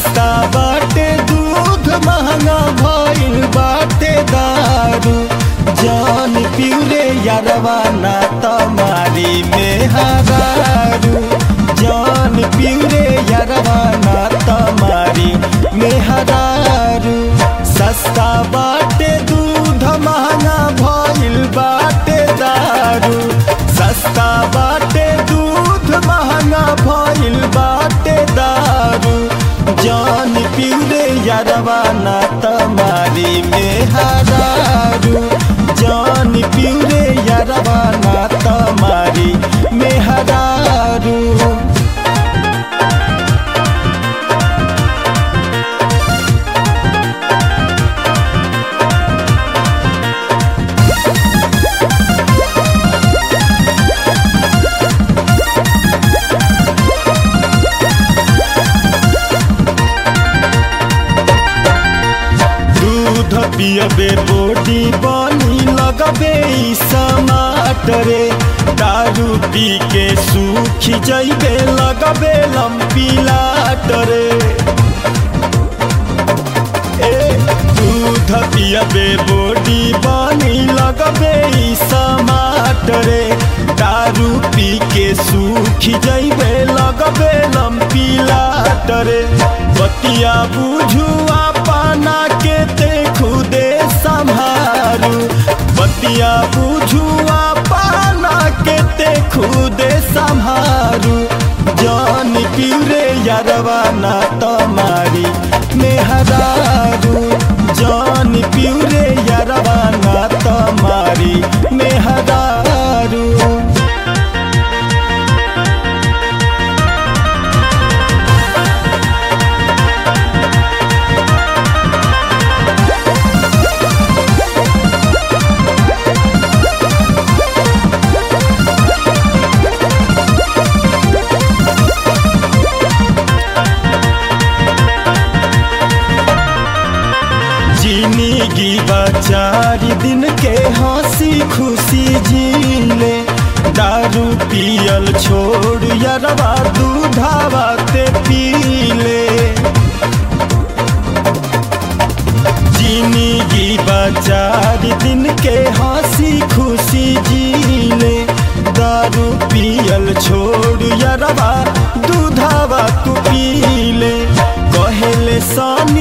सस्ता बाटे दूध महंगा भइल बाटे दारू जान पिउरे यारवा ना तमारी में हरारू जान पिउरे यारवा ना तमारी में हरारू सस्ता बाटे दूध महंगा भइल बाटे दारू सस्ता बाटे दूध महंगा भइल बाटे दारू जान पिउरे यारवा ना तमारी में हरारू जान पिउरे यारवा ना तमारी में हरारू दूध पियबे बोटी बनी लगबे ई समाटरे दारू पी के सूखी जइबे लगबे लंपी लाटरे ए दूध पियबे बोटी बनी लगबे ई समाटरे दारू पी के सूखी जइबे लगबे लंपी लाटरे बतिया बुझू पाना के ते खुदे संभारू बतिया बुझू पाना के ते खुदे संभारू जान पिउरे यारवा ना तमारी मेहरारू जान पिउरे यारवा ना तमारी मेहरारू जिंदगी चार दिन के हंसी खुशी जीले दारू पियल छोड़ यरवा दूधावा ते पीले जिंदगी चार दिन के हंसी खुशी जीले दारू पियल छोड़ यरवा दूधावा तू पीले कहेले सन